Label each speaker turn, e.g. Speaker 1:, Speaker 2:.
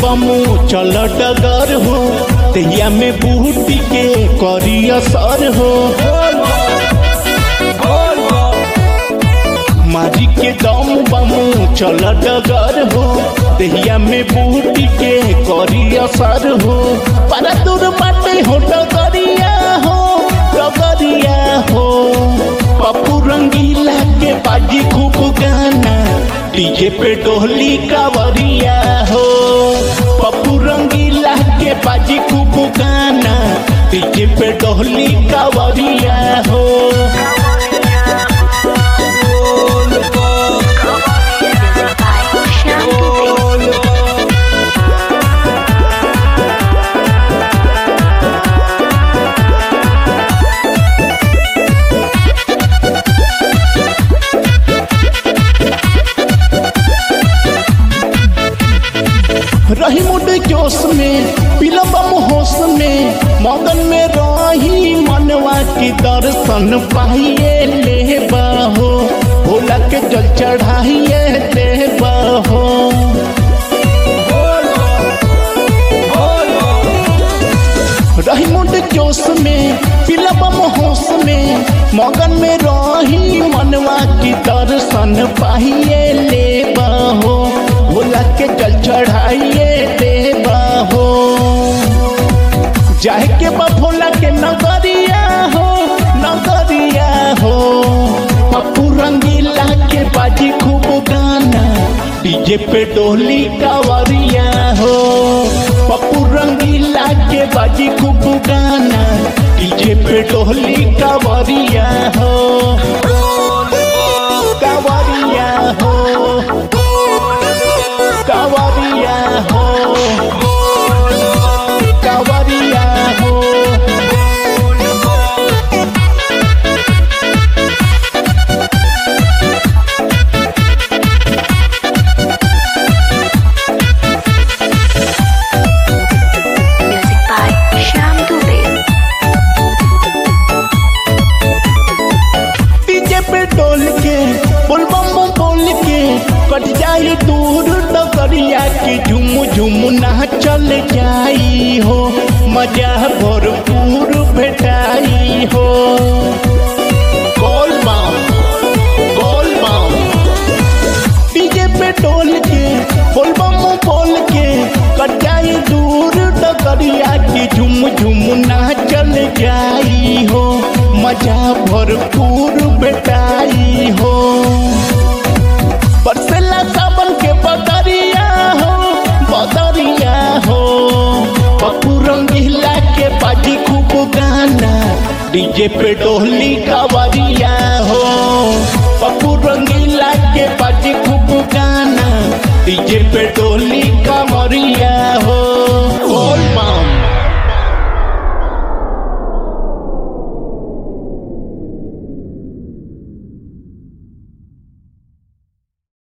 Speaker 1: बमू चल डगर हो तहिया में बूटी के करी असर हो मारी के दम बमू चल डगर हो तहिया में बूटी के करी असर हो पर दूर बाटे हो डगरिया हो डगरिया हो पप्पू रंगीला के बाजी खूब गाना डीजे पे डोली कावरिया हो पप्पू रंगीला के बाजी खूब गाना डीजे पे डोली कावरिया हो
Speaker 2: Music by Shyam Dubey.
Speaker 1: रही मुड जोश में पिलबम होश में मगन में रही मनवा की दर्शन पाइए ले बाहो भोला के जल चढ़ाइए ले बाहो रही मुड जोश में पिलबम होश में मगन में रही मनवा की दर्शन पाइए ले बाहो भोला के जल चढ़ाइए ले बाहो जाए के बा भोला के नगरिया हो नगरिया हो पप्पू रंगीला के बाजी खूब गाना डीजे पे डोली कावरिया हो पप्पू रंगीला के बाजी खूब गाना डीजे पे डोली कावरिया हो कावरिया हो कावरिया हो कावरिया हो
Speaker 2: Music by Shyam Dubey.
Speaker 1: DJ पे डोल के बोल बम बोल के कट जाई दूर डगरिया की झुम झुम ना चल जाई हो मजा भरपूर भेटाई हो गोल बाम गोल बाम डीजे पे डोल के बोल बम बोल के कट जाई दूर डगरिया की झुम झुम ना चल जाई हो मजा भरपूर बेटाई हो बरसेला सावन के बदरिया हो बदरिया हो पप्पू रंगीला के बाजी खूब गाना डीजे पे डोली कावरिया हो पप्पू रंगीला के बाजी खूब गाना डीजे पे डोली